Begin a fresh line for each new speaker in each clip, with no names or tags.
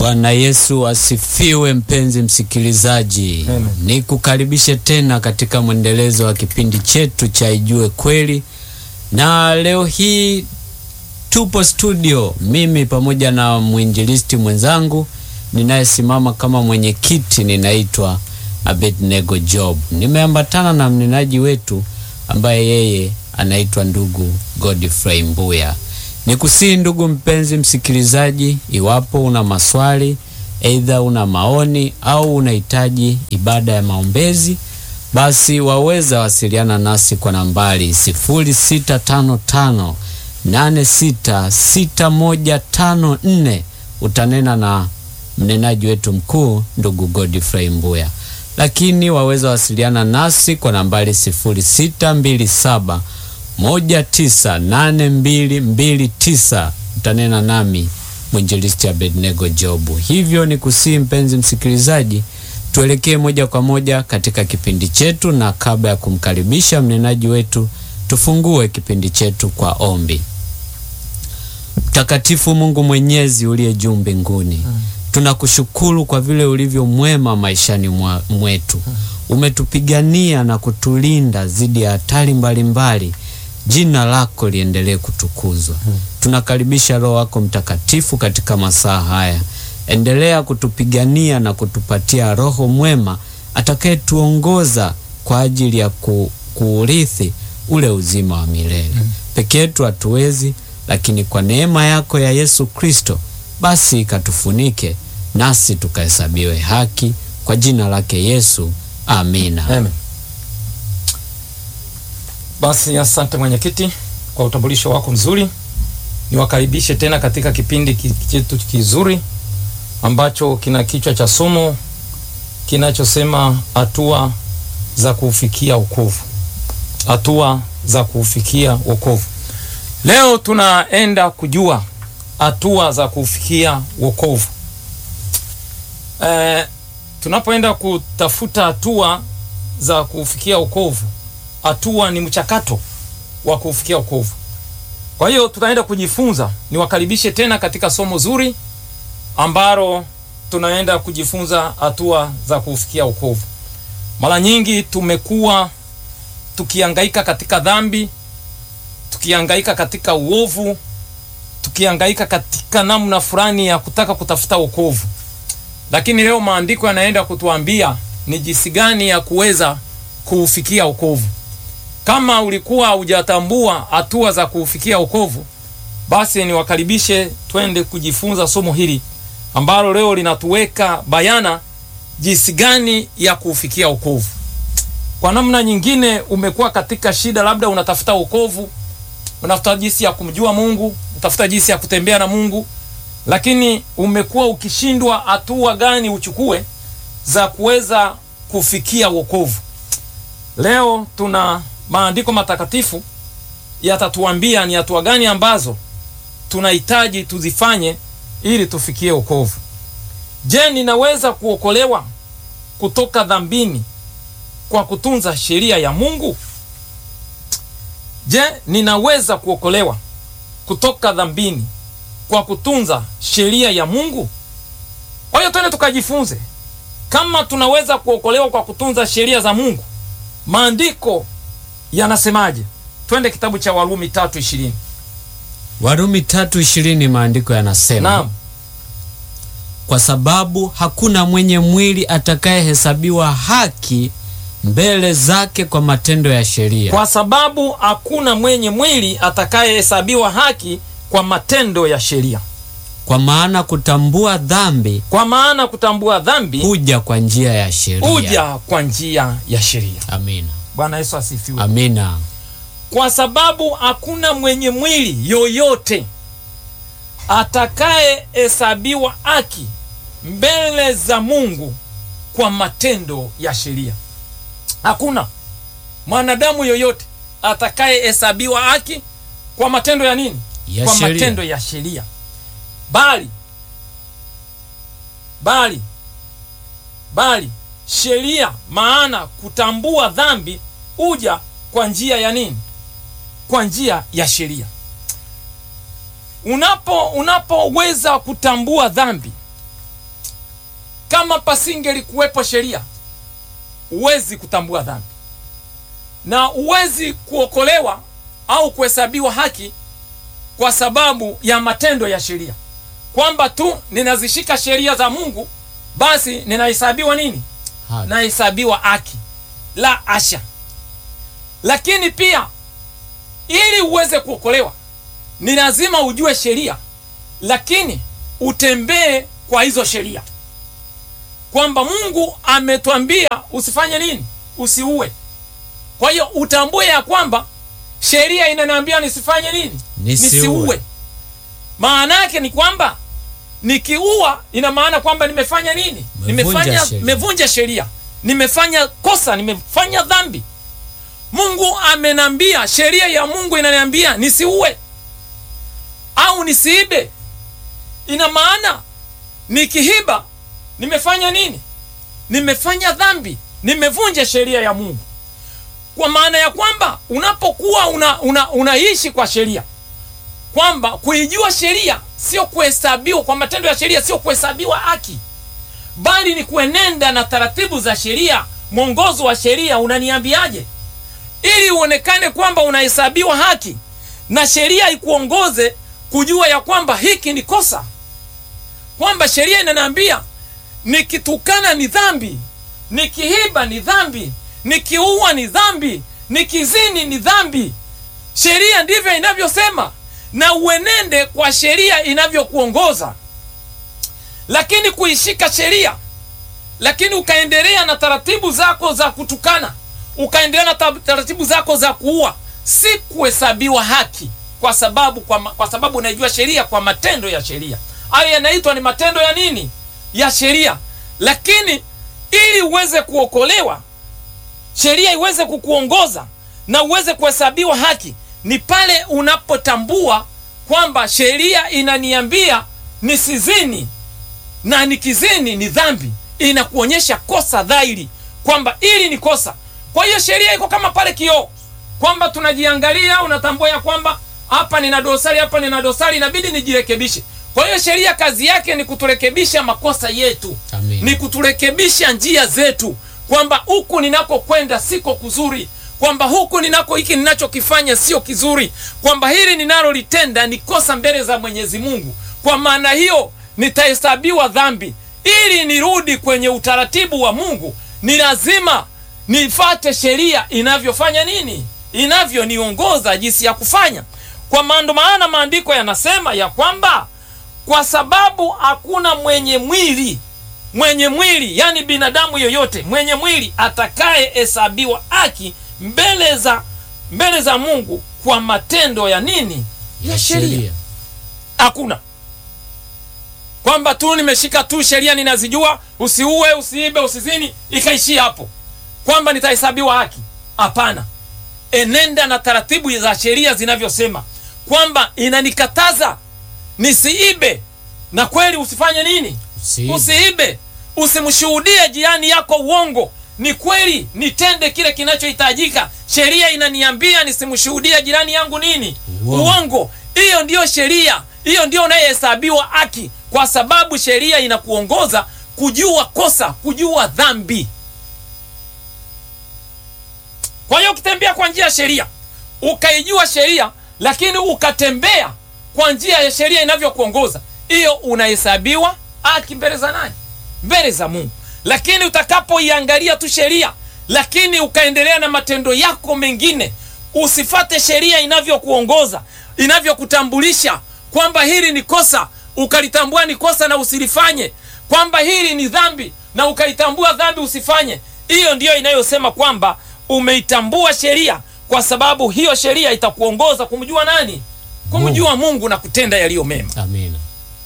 Bwana Yesu asifiwe. Mpenzi msikilizaji,
Amen.
nikukaribishe tena katika mwendelezo wa kipindi chetu cha Ijue Kweli, na leo hii tupo studio, mimi pamoja na mwinjilisti mwenzangu ninayesimama kama mwenyekiti, ninaitwa Abednego Job. Nimeambatana na mnenaji wetu ambaye yeye anaitwa ndugu Godfrey Mbuya. Nikusii ndugu mpenzi msikilizaji, iwapo una maswali, aidha una maoni au unahitaji ibada ya maombezi, basi waweza wasiliana nasi kwa nambari 0655 866154. Utanena na mnenaji wetu mkuu ndugu Godfrey Mbuya, lakini waweza wasiliana nasi kwa nambari 0627 198229 utanena nami mwinjilisti Abednego Jobu. Hivyo ni kusii mpenzi msikilizaji, tuelekee moja kwa moja katika kipindi chetu, na kabla ya kumkaribisha mnenaji wetu, tufungue kipindi chetu kwa ombi. Mtakatifu Mungu Mwenyezi uliye juu mbinguni, tunakushukuru kwa vile ulivyo mwema maishani mwa- mwetu. Umetupigania na kutulinda dhidi ya hatari mbalimbali. Jina lako liendelee kutukuzwa. Tunakaribisha Roho wako Mtakatifu katika masaa haya. Endelea kutupigania na kutupatia Roho mwema atakayetuongoza kwa ajili ya ku, kuurithi ule uzima wa milele. Peke yetu hatuwezi, lakini kwa neema yako ya Yesu Kristo basi ikatufunike nasi tukahesabiwe haki kwa jina lake Yesu. Amina.
Amen. Basi asante mwenyekiti kwa utambulisho wako mzuri. Niwakaribishe tena katika kipindi ki- chetu kizuri ambacho kina kichwa cha somo kinachosema hatua za kuufikia wokovu. Hatua za kuufikia wokovu. Leo tunaenda kujua hatua za kuufikia wokovu. Eh, tunapoenda kutafuta hatua za kufikia wokovu, hatua ni mchakato wa kufikia wokovu. Kwa hiyo tutaenda kujifunza, niwakaribishe tena katika somo zuri ambalo tunaenda kujifunza hatua za kufikia wokovu. Mara nyingi tumekuwa tukihangaika katika dhambi, tukihangaika katika uovu, tukihangaika katika namna fulani ya kutaka kutafuta wokovu lakini leo maandiko yanaenda kutuambia ni jinsi gani ya kuweza kuufikia wokovu. Kama ulikuwa hujatambua hatua za kuufikia wokovu, basi niwakaribishe twende kujifunza somo hili ambalo leo linatuweka bayana jinsi gani ya kuufikia wokovu. Kwa namna nyingine, umekuwa katika shida, labda unatafuta wokovu, unatafuta jinsi ya kumjua Mungu, unatafuta jinsi ya kutembea na Mungu, lakini umekuwa ukishindwa hatua gani uchukue za kuweza kufikia wokovu. Leo tuna maandiko matakatifu yatatuambia ni hatua gani ambazo tunahitaji tuzifanye ili tufikie wokovu. Je, ninaweza kuokolewa kutoka dhambini kwa kutunza sheria ya Mungu? Je, ninaweza kuokolewa kutoka dhambini kwa kutunza sheria ya Mungu? Kwa hiyo twende tukajifunze kama tunaweza kuokolewa kwa kutunza sheria za Mungu. Maandiko yanasemaje? Twende kitabu cha Warumi tatu ishirini.
Warumi tatu ishirini maandiko yanasema
Naam,
kwa sababu hakuna mwenye mwili atakayehesabiwa haki mbele zake kwa matendo ya sheria,
kwa sababu hakuna mwenye mwili atakayehesabiwa haki kwa matendo ya sheria,
kwa maana kutambua dhambi
kwa maana kutambua dhambi
huja kwa njia ya sheria.
huja kwa njia ya sheria.
Amina,
Bwana Yesu asifiwe.
amina.
kwa sababu hakuna mwenye mwili yoyote atakayehesabiwa haki mbele za Mungu kwa matendo ya sheria. Hakuna mwanadamu yoyote atakayehesabiwa haki kwa matendo ya nini?
Ya
kwa
sheria.
matendo ya sheria, bali bali bali sheria, maana kutambua dhambi huja kwa njia ya nini? Kwa njia ya sheria. Unapo unapoweza kutambua dhambi kama pasingelikuwepo sheria huwezi kutambua dhambi na huwezi kuokolewa au kuhesabiwa haki kwa sababu ya matendo ya sheria kwamba tu ninazishika sheria za mungu basi ninahesabiwa nini
Haki.
nahesabiwa haki la asha lakini pia ili uweze kuokolewa ni lazima ujue sheria lakini utembee kwa hizo sheria kwamba mungu ametwambia usifanye nini usiue kwa hiyo utambue ya kwamba sheria inaniambia nisifanye nini
Nisiue.
maana yake ni kwamba nikiua ina maana kwamba nimefanya nini
Umevunja
nimefanya
sheria.
nimevunja sheria nimefanya kosa nimefanya dhambi mungu amenambia sheria ya mungu inaniambia nisiue au nisiibe ina maana nikihiba nimefanya nini nimefanya dhambi nimevunja sheria ya mungu kwa maana ya kwamba unapokuwa una, una, unaishi kwa sheria kwamba kuijua sheria sio kuhesabiwa kwa matendo ya sheria sio kuhesabiwa haki bali ni kuenenda na taratibu za sheria mwongozo wa sheria unaniambiaje ili uonekane kwamba unahesabiwa haki na sheria ikuongoze kujua ya kwamba hiki ni kosa kwamba sheria inaniambia nikitukana ni dhambi nikihiba ni dhambi nikiua ni dhambi nikizini ni dhambi sheria ndivyo inavyosema na uenende kwa sheria inavyokuongoza lakini kuishika sheria lakini ukaendelea na taratibu zako za kutukana ukaendelea na ta- taratibu zako za kuua si kuhesabiwa haki kwa sababu kwa, ma- kwa sababu unaijua sheria kwa matendo ya sheria hayo yanaitwa ni matendo ya nini ya sheria lakini ili uweze kuokolewa sheria iweze kukuongoza na uweze kuhesabiwa haki ni pale unapotambua kwamba sheria inaniambia nisizini na nikizini ni dhambi inakuonyesha kosa dhahiri kwamba ili ni kosa kwa hiyo sheria iko kama pale kioo kwamba tunajiangalia unatambua ya kwamba hapa nina dosari hapa nina dosari inabidi nijirekebishe kwa hiyo sheria kazi yake ni kuturekebisha makosa yetu
Amen.
ni kuturekebisha njia zetu kwamba huku ninakokwenda siko kuzuri kwamba huku ninako hiki ninachokifanya sio kizuri kwamba hili ninalolitenda ni kosa mbele za mwenyezi mungu kwa maana hiyo nitahesabiwa dhambi ili nirudi kwenye utaratibu wa mungu ni lazima nifate sheria inavyofanya nini inavyoniongoza jinsi ya kufanya kwa maando maana maandiko yanasema ya kwamba kwa sababu hakuna mwenye mwili mwenye mwili yani binadamu yoyote mwenye mwili atakayehesabiwa haki mbele za mbele za mungu kwa matendo ya nini ya sheria hakuna kwamba tu nimeshika tu sheria ninazijua usiue usiibe usizini ikaishia hapo kwamba nitahesabiwa haki hapana enenda na taratibu za sheria zinavyosema kwamba inanikataza nisiibe na kweli usifanye nini
Usiibe.
usiibe usimshuhudie jirani yako uongo ni kweli nitende kile kinachohitajika sheria inaniambia nisimshuhudie jirani yangu nini
Uongo.
uongo hiyo ndiyo sheria hiyo ndio unayehesabiwa haki kwa sababu sheria inakuongoza kujua kosa kujua dhambi kwa hiyo ukitembea kwa njia ya sheria ukaijua sheria lakini ukatembea kwa njia ya sheria inavyokuongoza hiyo unahesabiwa haki mbele za nani mbele za mungu lakini utakapoiangalia tu sheria lakini ukaendelea na matendo yako mengine usifate sheria inavyokuongoza inavyokutambulisha kwamba hili ni kosa ukalitambua ni kosa na usilifanye kwamba hili ni dhambi na ukaitambua dhambi usifanye hiyo ndiyo inayosema kwamba umeitambua sheria kwa sababu hiyo sheria itakuongoza kumjua nani kumjua mungu na kutenda yaliyo mema
amina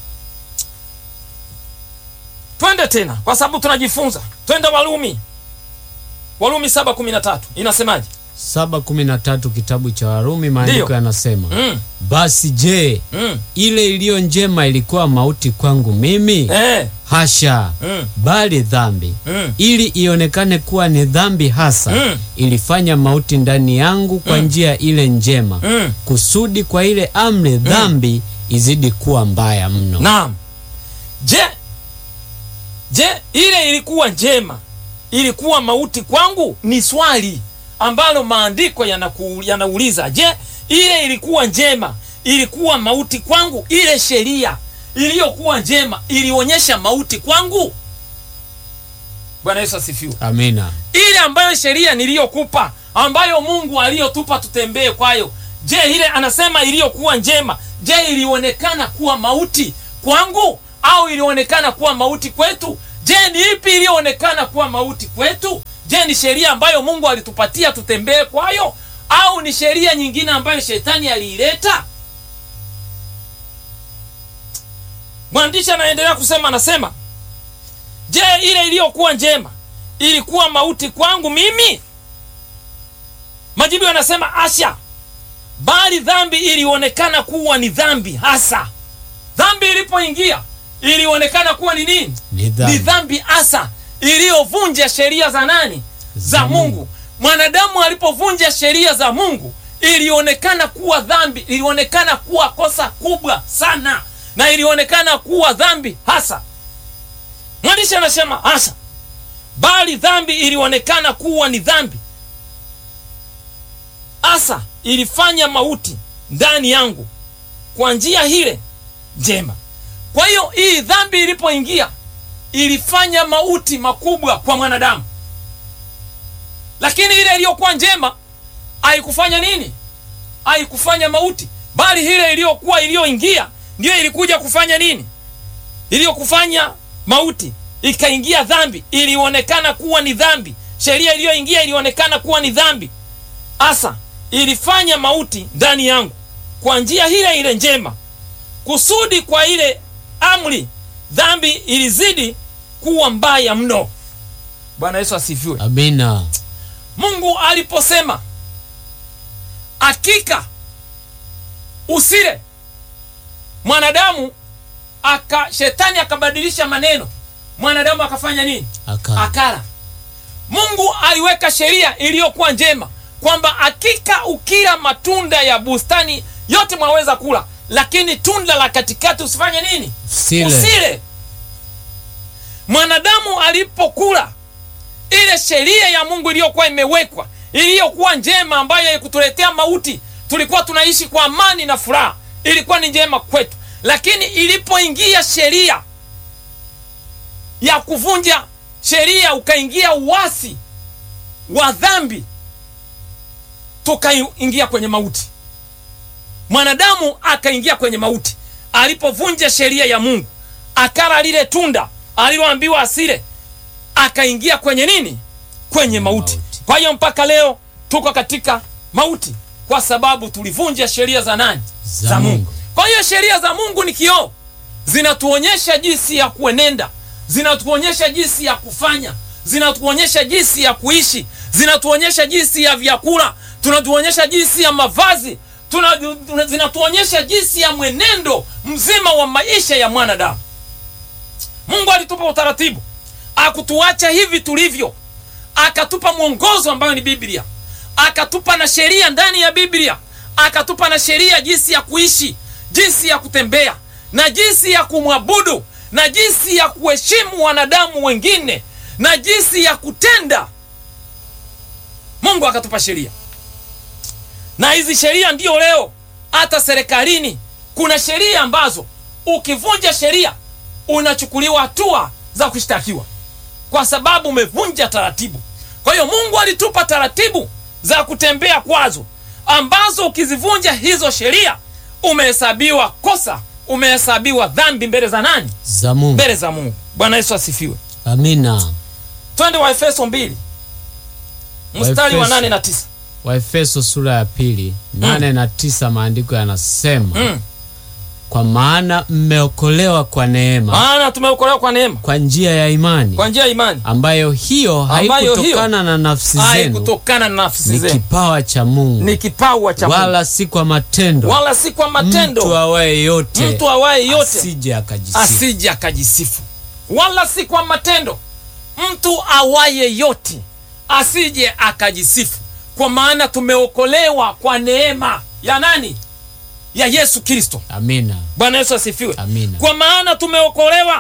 twende tena kwa sababu tunajifunza twende walumi walumi 713 inasemaje
saba kumi na tatu kitabu cha warumi maandiko
Ndiyo.
yanasema
mm,
basi je
mm,
ile iliyo njema ilikuwa mauti kwangu mimi
eh,
hasha
mm,
bali dhambi
mm,
ili ionekane kuwa ni dhambi hasa
Mm.
ilifanya mauti ndani yangu kwa njia ile njema
mm.
kusudi kwa ile amri dhambi izidi kuwa mbaya mno
naam je je ile ilikuwa njema ilikuwa mauti kwangu ni swali ambalo maandiko yanaku- yanauliza je ile ilikuwa njema ilikuwa mauti kwangu ile sheria iliyokuwa njema ilionyesha mauti kwangu bwana yesu asifiwe
amina
ile ambayo sheria niliyokupa ambayo mungu aliyotupa tutembee kwayo je ile anasema iliyokuwa njema je ilionekana kuwa mauti kwangu au ilionekana kuwa mauti kwetu je ni ipi iliyoonekana kuwa mauti kwetu je ni sheria ambayo mungu alitupatia tutembee kwayo au ni sheria nyingine ambayo shetani aliileta mwandishi anaendelea kusema anasema je ile iliyokuwa njema ilikuwa mauti kwangu mimi majibu yanasema asha bali dhambi ilionekana kuwa ni dhambi hasa dhambi ilipoingia ilionekana kuwa ni nini
Ni dhambi.
ni dhambi hasa iliyovunja sheria za nani za
Za Mungu.
mungu mwanadamu alipovunja sheria za mungu ilionekana kuwa dhambi ilionekana kuwa kosa kubwa sana na ilionekana kuwa dhambi hasa mwandishi anasema hasa bali dhambi ilionekana kuwa ni dhambi hasa ilifanya mauti ndani yangu kwa njia hile njema kwa hiyo hii dhambi ilipoingia ilifanya mauti makubwa kwa mwanadamu lakini ile iliyokuwa njema haikufanya nini haikufanya mauti bali ile iliyokuwa iliyoingia ndiyo ilikuja kufanya nini iliyokufanya mauti ikaingia dhambi ilionekana kuwa ni dhambi sheria iliyoingia ilionekana kuwa ni dhambi hasa ilifanya mauti ndani yangu kwa njia ile ile njema kusudi kwa ile amri dhambi ilizidi kuwa mbaya mno bwana yesu asifiwe
amina
mungu aliposema hakika usile mwanadamu aka shetani akabadilisha maneno mwanadamu akafanya nini
Aka.
akala mungu aliweka sheria iliyokuwa njema kwamba hakika ukila matunda ya bustani yote mwaweza kula lakini tunda la katikati usifanye nini
Usile.
usile mwanadamu alipokula ile sheria ya mungu iliyokuwa imewekwa iliyokuwa njema ambayo haikutuletea mauti tulikuwa tunaishi kwa amani na furaha ilikuwa ni njema kwetu lakini ilipoingia sheria ya kuvunja sheria ukaingia uasi wa dhambi tukaingia kwenye mauti mwanadamu akaingia kwenye mauti alipovunja sheria ya mungu akala lile tunda aliloambiwa asile akaingia kwenye nini kwenye mauti
Mauti.
kwa hiyo mpaka leo tuko katika mauti kwa sababu tulivunja sheria za nani
Za Mungu.
kwa hiyo sheria za mungu ni kioo zinatuonyesha jinsi ya kuenenda zinatuonyesha jinsi ya kufanya zinatuonyesha jinsi ya kuishi zinatuonyesha jinsi ya vyakula tunatuonyesha jinsi ya mavazi tuna, tuna, zinatuonyesha jinsi ya mwenendo mzima wa maisha ya mwanadamu mungu alitupa utaratibu akutuacha hivi tulivyo akatupa mwongozo ambayo ni biblia akatupa na sheria ndani ya biblia akatupa na sheria jinsi ya kuishi jinsi ya kutembea na jinsi ya kumwabudu na jinsi ya kuheshimu wanadamu wengine na jinsi ya kutenda mungu akatupa sheria na hizi sheria ndiyo leo hata serikalini kuna sheria ambazo ukivunja sheria unachukuliwa hatua za kushtakiwa kwa sababu umevunja taratibu kwa hiyo mungu alitupa taratibu za kutembea kwazo ambazo ukizivunja hizo sheria umehesabiwa kosa umehesabiwa dhambi mbele za nani
za Mungu.
mbele za mungu bwana yesu asifiwe
Amina.
twende waefeso mbili mstari wa
Waefeso.
nane na tisa
Waefeso sura ya pili nane na tisa maandiko yanasema
mm.
kwa maana mmeokolewa kwa neema
maana tumeokolewa kwa neema
kwa njia ya imani
kwa njia ya imani
ambayo hiyo
Ambayo
haikutokana na nafsi zenu
haikutokana na nafsi
ni
zenu
kipawa cha Mungu
ni kipawa cha Mungu.
wala si kwa matendo
wala si kwa matendo
mtu awaye yote
mtu awaye yote
asije akajisifu
asije akajisifu wala si kwa matendo mtu awaye yote asije akajisifu kwa maana tumeokolewa kwa neema ya nani ya yesu kristo
amina
bwana yesu asifiwe
Amina.
kwa maana tumeokolewa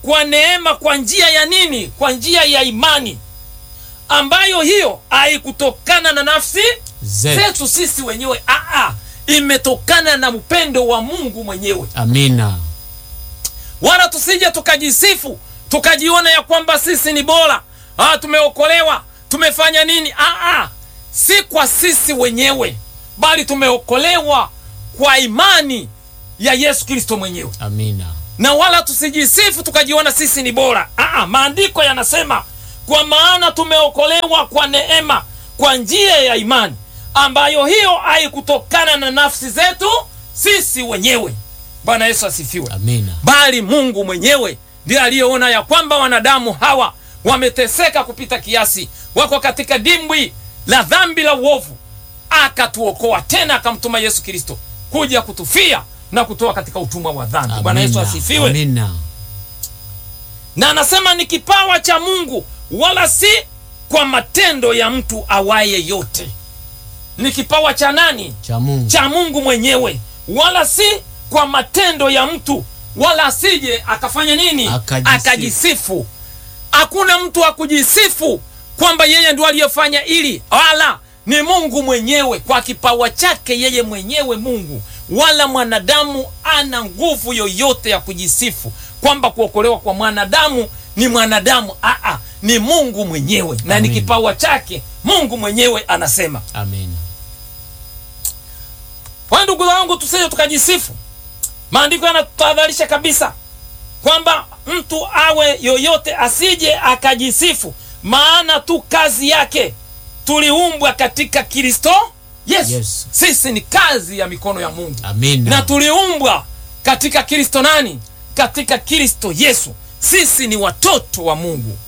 kwa neema kwa njia ya nini kwa njia ya imani ambayo hiyo haikutokana na nafsi
Zetu.
zetu sisi wenyewe Aa, imetokana na upendo wa mungu mwenyewe
Amina.
wala tusije tukajisifu tukajiona ya kwamba sisi ni bora ah, tumeokolewa tumefanya nini Aa, si kwa sisi wenyewe bali tumeokolewa kwa imani ya yesu kristo mwenyewe
Amina.
na wala tusijisifu tukajiona sisi ni bora Aa, maandiko yanasema kwa maana tumeokolewa kwa neema kwa njia ya imani ambayo hiyo haikutokana na nafsi zetu sisi wenyewe bwana yesu asifiwe
Amina.
bali mungu mwenyewe ndiye aliyeona ya kwamba wanadamu hawa wameteseka kupita kiasi wako katika dimbwi la dhambi la uovu akatuokoa tena akamtuma yesu kristo kuja kutufia na kutoa katika utumwa wa dhambi bwana yesu
Amina.
asifiwe
Amina.
na anasema ni kipawa cha mungu wala si kwa matendo ya mtu awaye yote ni kipawa cha nani
Cha Mungu.
cha mungu mwenyewe wala si kwa matendo ya mtu wala asije akafanya nini
Akajisifu.
akajisifu hakuna mtu wa kujisifu kwamba yeye ndio aliyefanya ili wala ni mungu mwenyewe kwa kipawa chake yeye mwenyewe mungu wala mwanadamu ana nguvu yoyote ya kujisifu kwamba kuokolewa kwa mwanadamu ni mwanadamu Aa, ni mungu mwenyewe na ni
Amen.
kipawa chake mungu mwenyewe anasema
Amina.
kwa hiyo ndugu zangu tusije tukajisifu maandiko yanatutahadharisha kabisa kwamba mtu awe yoyote asije akajisifu maana tu kazi yake tuliumbwa katika kristo yesu
Yesu.
sisi ni kazi ya mikono ya mungu
Amina.
na tuliumbwa katika kristo nani katika kristo yesu sisi ni watoto wa mungu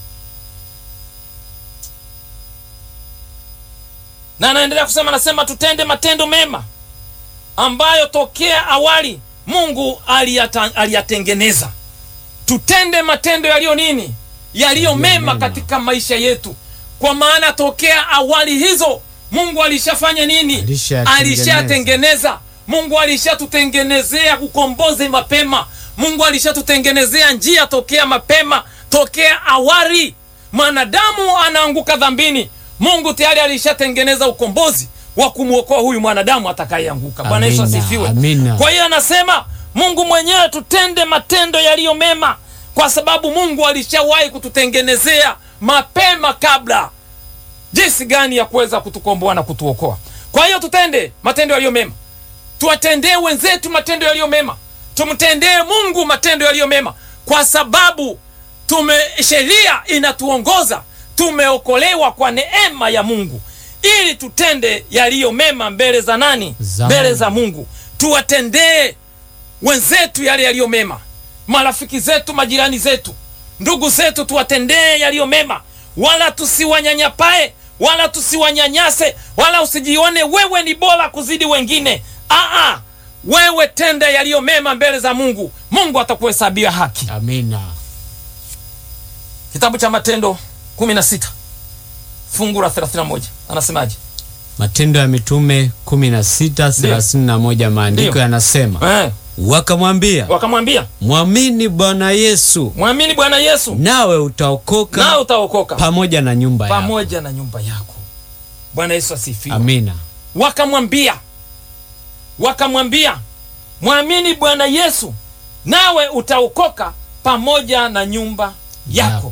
na anaendelea kusema anasema tutende matendo mema ambayo tokea awali mungu aliyata- aliyatengeneza tutende matendo yaliyo nini yaliyo mema
mema.
katika maisha yetu kwa maana tokea awali hizo mungu alishafanya nini
Alishayatengeneza.
alishatengeneza mungu alishatutengenezea ukombozi mapema mungu alishatutengenezea njia tokea mapema tokea awali mwanadamu anaanguka dhambini mungu tayari alishatengeneza ukombozi wa kumwokoa huyu mwanadamu atakayeanguka bwana yesu
Amina,
asifiwe
amina.
kwa hiyo anasema mungu mwenyewe tutende matendo yaliyo mema kwa sababu mungu alishawahi kututengenezea mapema kabla jinsi gani ya kuweza kutukomboa na kutuokoa kwa hiyo tutende matendo yaliyo mema tuwatendee wenzetu matendo yaliyo mema tumtendee mungu matendo yaliyo mema kwa sababu tume sheria inatuongoza tumeokolewa kwa neema ya mungu ili tutende yaliyo mema mbele za nani
Za
mbele
Mungu.
za mungu tuwatendee wenzetu yale yaliyo mema marafiki zetu majirani zetu ndugu zetu tuwatendee yaliyo mema wala tusiwanyanyapae wala tusiwanyanyase wala usijione wewe ni bora kuzidi wengine Aa, wewe tenda yaliyo mema mbele za mungu mungu atakuhesabia haki
Amina.
kitabu cha matendo 16 fungu la 31 anasemaje
Matendo ya Mitume 16:31 maandiko
Ndio.
yanasema,
eh,
wakamwambia
wakamwambia
mwamini Bwana Yesu
mwamini bwana yesu
nawe utaokoka
nawe utaokoka
pamoja na nyumba yako.
pamoja na nyumba yako bwana yesu asifiwe
Amina.
wakamwambia wakamwambia mwamini bwana yesu nawe utaokoka pamoja na nyumba yako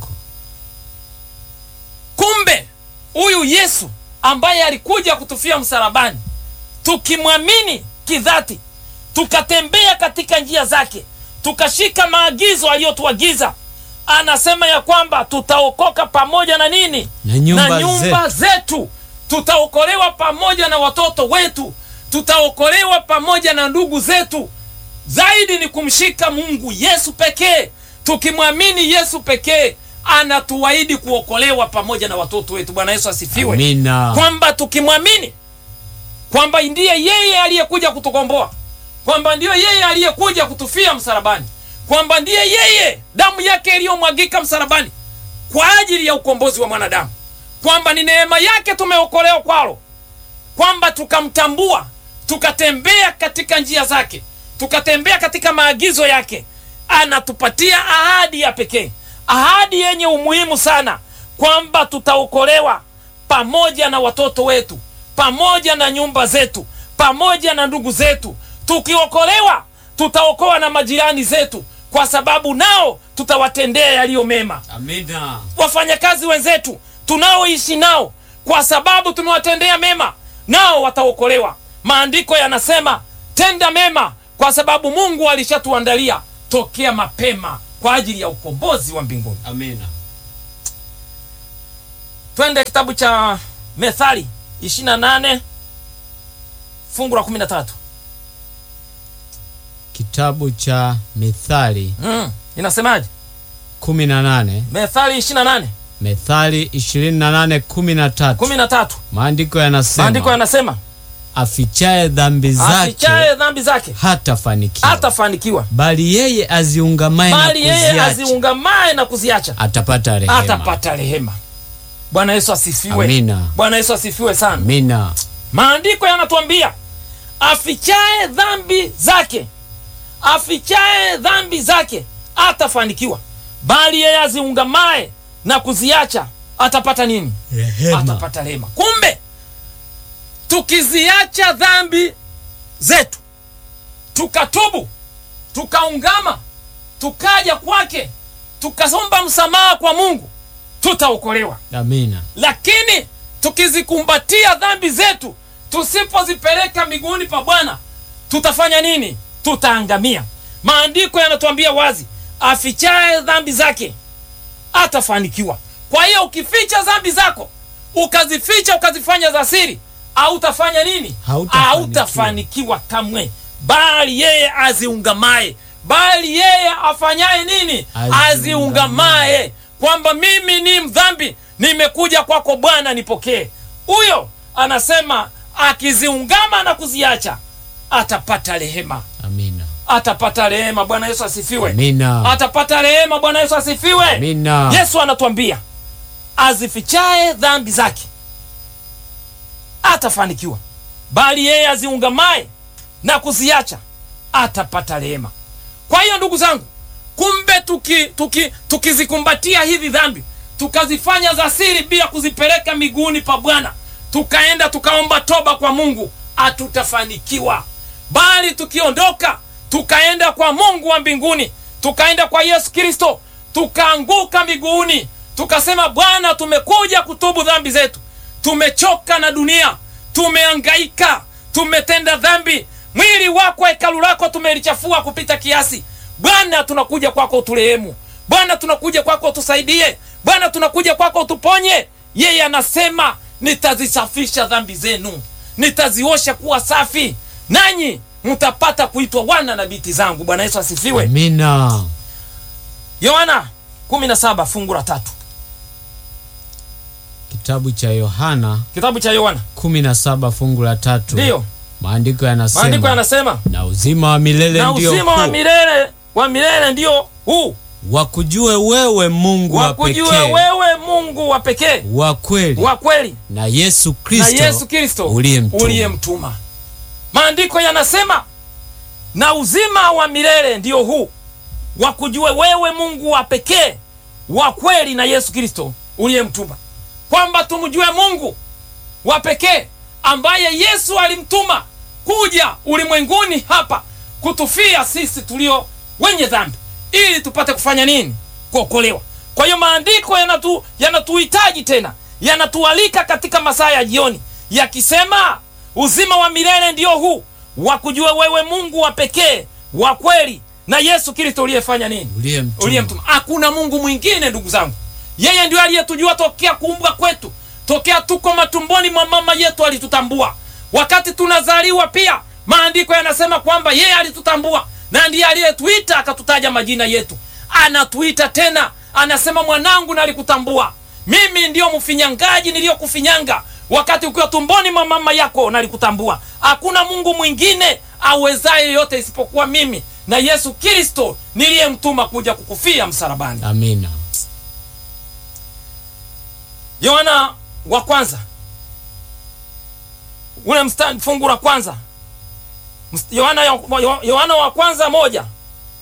kumbe huyu yesu ambaye alikuja kutufia msalabani tukimwamini kidhati tukatembea katika njia zake tukashika maagizo aliyotuagiza anasema ya kwamba tutaokoka pamoja na nini
Na nyumba
na nyumba zetu tutaokolewa pamoja na watoto wetu tutaokolewa pamoja na ndugu zetu zaidi ni kumshika mungu yesu pekee tukimwamini yesu pekee anatuahidi kuokolewa pamoja na watoto wetu bwana yesu asifiwe
Amina.
kwamba tukimwamini kwamba ndiye yeye aliyekuja kutukomboa kwamba ndiyo yeye aliyekuja kutufia msalabani kwamba ndiye yeye damu yake iliyomwagika msalabani kwa ajili ya ukombozi wa mwanadamu kwamba ni neema yake tumeokolewa kwalo kwamba tukamtambua tukatembea katika njia zake tukatembea katika maagizo yake anatupatia ahadi ya pekee, ahadi yenye umuhimu sana, kwamba tutaokolewa pamoja na watoto wetu, pamoja na nyumba zetu, pamoja na ndugu zetu. Tukiokolewa tutaokoa na majirani zetu, kwa sababu nao tutawatendea yaliyo mema.
Amina.
Wafanyakazi wenzetu tunaoishi nao, kwa sababu tumewatendea mema, nao wataokolewa. Maandiko yanasema tenda mema, kwa sababu Mungu alishatuandalia tokea mapema kwa ajili ya ukombozi wa mbinguni.
Amina.
Twende kitabu cha Methali 28 fungu la 13.
Kitabu cha Mithali
Mm, inasemaje?
18,
Methali 28
Methali 28 13.
13.
Maandiko yanasema
Maandiko yanasema
afichaye dhambi zake
afichaye dhambi zake
hatafanikiwa,
hatafanikiwa,
bali yeye aziungamaye na
bali yeye
kuziacha
aziungamaye na kuziacha
atapata rehema.
atapata rehema. Bwana Yesu asifiwe.
Amina.
Bwana Yesu asifiwe sana.
Amina.
Maandiko yanatuambia afichaye dhambi zake, afichaye dhambi zake atafanikiwa, bali yeye aziungamaye na kuziacha atapata nini?
Rehema.
Atapata rehema. Kumbe tukiziacha dhambi zetu, tukatubu, tukaungama, tukaja kwake, tukasomba msamaha kwa Mungu, tutaokolewa
Amina.
lakini tukizikumbatia dhambi zetu tusipozipeleka miguuni pa Bwana tutafanya nini? Tutaangamia. Maandiko yanatuambia wazi, afichaye dhambi zake atafanikiwa. Kwa hiyo ukificha dhambi zako ukazificha ukazifanya za siri, hautafanya nini?
Hautafanikiwa.
Hautafanikiwa kamwe, bali yeye aziungamaye, bali yeye afanyaye nini?
Aziungamaye.
Aziungamaye, kwamba mimi ni mdhambi, nimekuja kwako Bwana, nipokee. Huyo anasema akiziungama na kuziacha atapata rehema,
Amina.
atapata rehema. Bwana Yesu asifiwe.
Amina.
Atapata rehema. Bwana Yesu asifiwe.
Amina.
Yesu anatuambia azifichaye dhambi zake atafanikiwa, bali yeye aziungamaye na kuziacha atapata rehema. Kwa hiyo ndugu zangu, kumbe tuki, tuki, tukizikumbatia hizi dhambi tukazifanya za siri bila kuzipeleka miguuni pa Bwana, tukaenda tukaomba toba kwa Mungu, hatutafanikiwa. Bali tukiondoka tukaenda kwa Mungu wa mbinguni, tukaenda kwa Yesu Kristo, tukaanguka miguuni, tukasema, Bwana, tumekuja kutubu dhambi zetu, tumechoka na dunia, tumeangaika, tumetenda dhambi, mwili wako, hekalu lako tumelichafua kupita kiasi. Bwana, tunakuja kwako uturehemu. Bwana, tunakuja kwako utusaidie. Bwana, tunakuja kwako utuponye. Yeye anasema nitazisafisha dhambi zenu, nitaziosha kuwa safi, nanyi mtapata kuitwa wana na binti zangu. Bwana Yesu asifiwe.
Amina.
Yohana 17 fungu la tatu,
Kitabu cha Yohana
kitabu cha Yohana
17 fungu la tatu.
ndiyo
Maandiko
maandiko
yanasema
yanasema,
na uzima wa milele
na
ndio
uzima wa
huu,
milele wa milele ndio huu,
wakujue wewe Mungu wa
wakujue
pekee
wewe Mungu wa pekee
wa kweli
wa kweli
na Yesu
na
Kristo
Yesu Kristo
uliyemtuma.
uliyemtuma. Maandiko yanasema na uzima wa milele ndio huu, wakujue wewe Mungu wa pekee wa kweli na Yesu Kristo uliyemtuma, kwamba tumjue Mungu wa pekee ambaye Yesu alimtuma kuja ulimwenguni hapa kutufia sisi tulio wenye dhambi, ili tupate kufanya nini? Kuokolewa. Kwa hiyo maandiko yanatu yanatuhitaji tena, yanatualika katika masaa ya jioni, yakisema uzima wa milele ndio huu, wakujua wewe Mungu wa pekee wa kweli na Yesu Kristo uliyefanya nini?
uliyemtuma.
uliyemtuma. Hakuna Mungu mwingine ndugu zangu, yeye ndio aliyetujua tokea kuumbwa kwetu, tokea tuko matumboni mwa mama yetu alitutambua. Wakati tunazaliwa pia, maandiko yanasema kwamba yeye alitutambua na ndiye aliyetuita akatutaja majina yetu. Anatuita tena, anasema mwanangu, nalikutambua mimi, ndiyo mfinyangaji niliyokufinyanga wakati ukiwa tumboni mwa mama yako, nalikutambua. Hakuna Mungu mwingine awezaye yote isipokuwa mimi na Yesu Kristo niliyemtuma kuja kukufia msalabani.
Amina.
Yohana wa kwanza ule mstari fungu la kwanza Mst- Yohana Yohana wa kwanza moja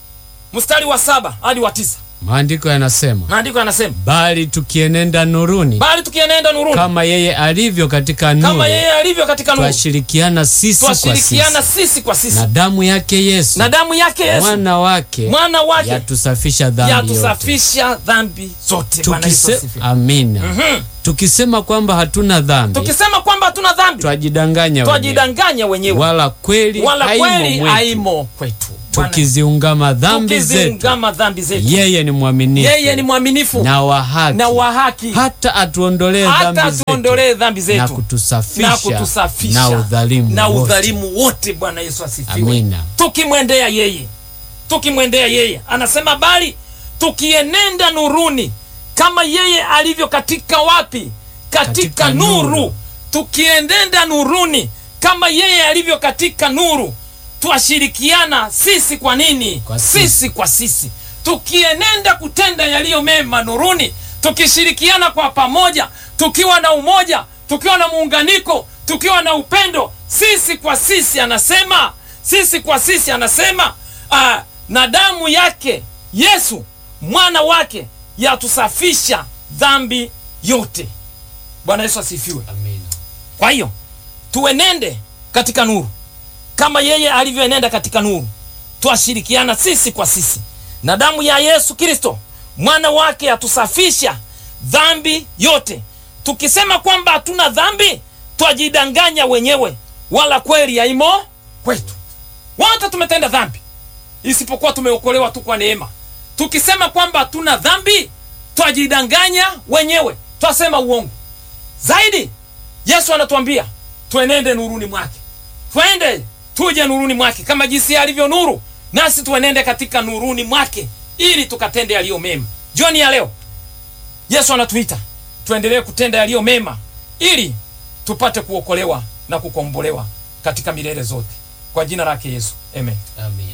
mstari wa saba hadi wa tisa
Maandiko yanasema,
maandiko yanasema
bali tukienenda nuruni
bali tukienenda nuruni
kama yeye alivyo katika nuru,
kama yeye alivyo katika nuru
twashirikiana sisi kwa sisi,
twashirikiana sisi kwa sisi
na damu yake Yesu
na damu yake Yesu
mwana wake
mwana wake
yatusafisha dhambi yote.
yatusafisha dhambi zote. Bwana Yesu
Tukise,
asifiwe.
amina.
Mhm.
Tukisema kwamba hatuna dhambi
Tukisema kwamba hatuna dhambi
twajidanganya wenyewe,
twajidanganya wenyewe,
wala kweli
wala
haimo
kweli
mwetu.
haimo kwetu. Bwana,
Tukiziungama dhambi zetu,
tukiziungama dhambi zetu,
yeye ni mwaminifu
yeye ni mwaminifu
na wa haki,
na wa haki,
hata atuondolee
hata
dhambi zetu
tuondolee dhambi
na
zetu
kutusafisha
na kutusafisha
na udhalimu
na
wote.
udhalimu wote. Bwana Yesu asifiwe.
Amina.
Tukimwendea yeye, tukimwendea yeye, anasema bali tukienenda nuruni kama yeye alivyo katika wapi? Katika,
Katika
nuru.
nuru.
Tukienenda nuruni kama yeye alivyo katika nuru, twashirikiana sisi kwa nini?
Kwa sisi.
sisi kwa sisi, tukienenda kutenda yaliyo mema nuruni, tukishirikiana kwa pamoja, tukiwa na umoja, tukiwa na muunganiko, tukiwa na upendo, sisi kwa sisi, anasema sisi kwa sisi, anasema ah, na damu yake Yesu mwana wake yatusafisha dhambi yote. Bwana Yesu asifiwe.
Amina.
Kwa hiyo tuenende katika nuru kama yeye alivyoenenda katika nuru, twashirikiana sisi kwa sisi, na damu ya Yesu Kristo mwana wake yatusafisha dhambi yote. Tukisema kwamba hatuna dhambi, twajidanganya wenyewe, wala kweli haimo kwetu. Wote tumetenda dhambi, isipokuwa tumeokolewa tu kwa neema. Tukisema kwamba hatuna dhambi, twajidanganya wenyewe, twasema uongo zaidi. Yesu anatuambia tuenende nuruni mwake, twende tuje nuruni mwake kama jinsi alivyo nuru, nasi tuenende katika nuruni mwake ili tukatende yaliyo mema. Jioni ya leo Yesu anatuita tuendelee kutenda yaliyo mema ili tupate kuokolewa na kukombolewa katika milele zote, kwa jina lake Yesu, amen.
Amina.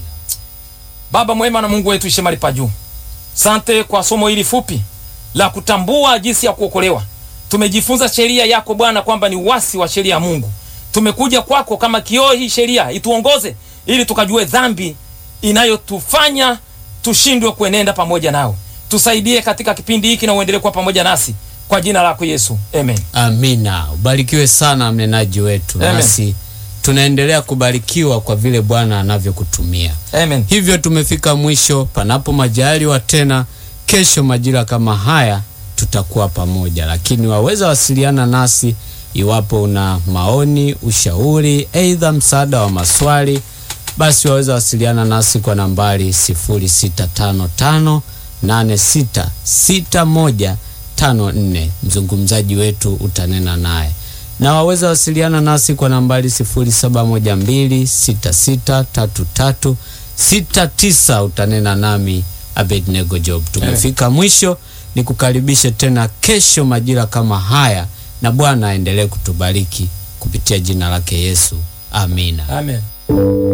Baba mwema na Mungu wetu ishe mahali pa juu, sante kwa somo hili fupi la kutambua jinsi ya kuokolewa. Tumejifunza sheria yako Bwana, kwamba ni uasi wa sheria ya Mungu. Tumekuja kwako kama kioo, hii sheria ituongoze ili tukajue dhambi inayotufanya tushindwe kuenenda pamoja nawe. Tusaidie katika kipindi hiki na uendelee kuwa pamoja nasi kwa jina lako Yesu, amen.
Amina. Ubarikiwe sana mnenaji wetu,
Amen.
nasi tunaendelea kubarikiwa kwa vile Bwana anavyokutumia.
Amen.
Hivyo tumefika mwisho, panapo majaliwa tena kesho majira kama haya tutakuwa pamoja, lakini waweza wasiliana nasi iwapo una maoni, ushauri, aidha msaada wa maswali, basi waweza wasiliana nasi kwa nambari 0655866154. Mzungumzaji wetu utanena naye na waweza wasiliana nasi kwa nambari 0712663369 utanena nami Abednego Job. Tumefika mwisho, ni kukaribishe tena kesho majira kama haya, na Bwana aendelee kutubariki kupitia jina lake Yesu. Amina.
Amen.